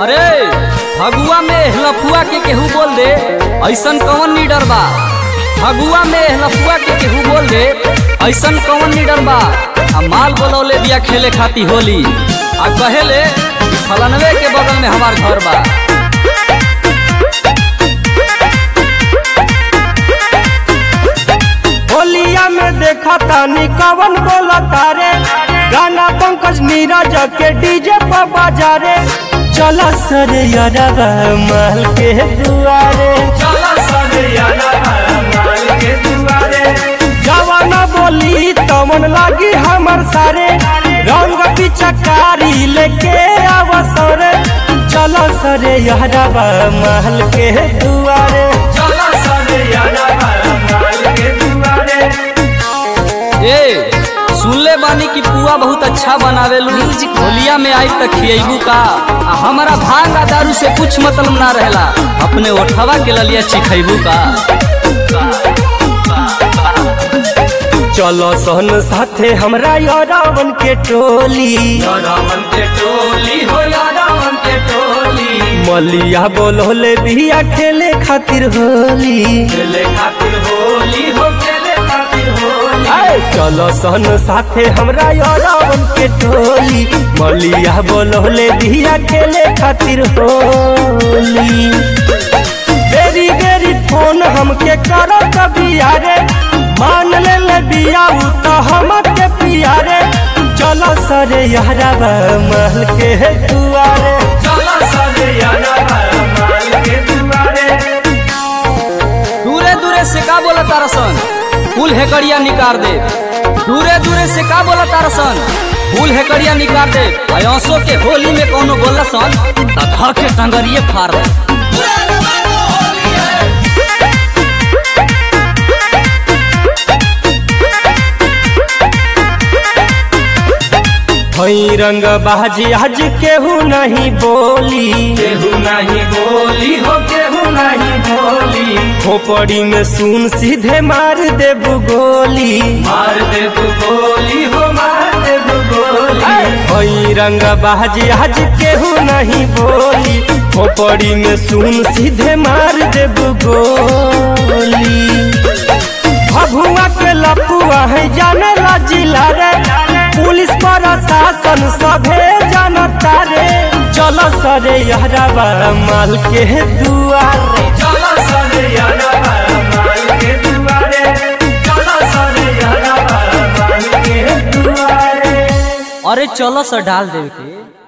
अरे फगुआ में लफुआ के केहू बोल दे ऐसन कौन लीडर बा फगुआ में लफुआ के केहू बोल दे ऐसन कौन लीडर बा आ माल बोलौले दिया खेले खाती होली आ कहेले फलनवे के बगल में हमार घर बा होलिया में देखा तानी कवन बोला तारे गाना पंकज नीरज के डीजे पर बाजारे चला सरे यारवा महल के दुआरे जवाना बोली तमन लागी हमर सारे रंग पिचकारी लेके अवसर चला सरे यारवा महल के दुआरे ए सुनले बानी कि पुआ बहुत अच्छा बनावेलू होलिया में आई तक खियबू का आ हमारा भांग आ दारू से कुछ मतलब ना रहेला अपने ओठवा के ललिया चिखैबू का चलो सहन साथे हमरा यारावन के टोली मलिया बोलोले बिया खेले खातिर होली आए, चलो सहन साथे हमरा यारावन के टोली मलिया बोलोले बिया खेले खातिर होली बेरी बेरी फोन हमके करो कबिया रे मान ले ले बिया उ तो हमके पिया रे चलो सरे यारवा महल के दुआरे दूरे दूरे से का बोला तारसन फूल हेकड़िया निकाल दे दूरे दूरे से का बोला तारसन फूल हेकड़िया निकाल दे अयोसो के होली में कोनो बोला सन तथा के टंगरिए फाड़ दे हई रंग बाजी आज केहू नहीं बोली केहू नहीं बोली हो केहू नहीं बोली खोपड़ी में सुन सीधे मार देबू गोली मार दे तू गोली हो मार दे तू गोली हई रंग बाजी आज केहू नहीं बोली खोपड़ी में सुन सीधे मार देबू गोली भभुआ के लपुआ है जाने ला जिला रे पुलिस प्रशासन सभे जानता रे चलो सरे यारवा माल के दुआरे चलो सरे यारा माल के दुआरे चलो सरे यारा माल के दुआरे अरे चलो सर डाल देवे के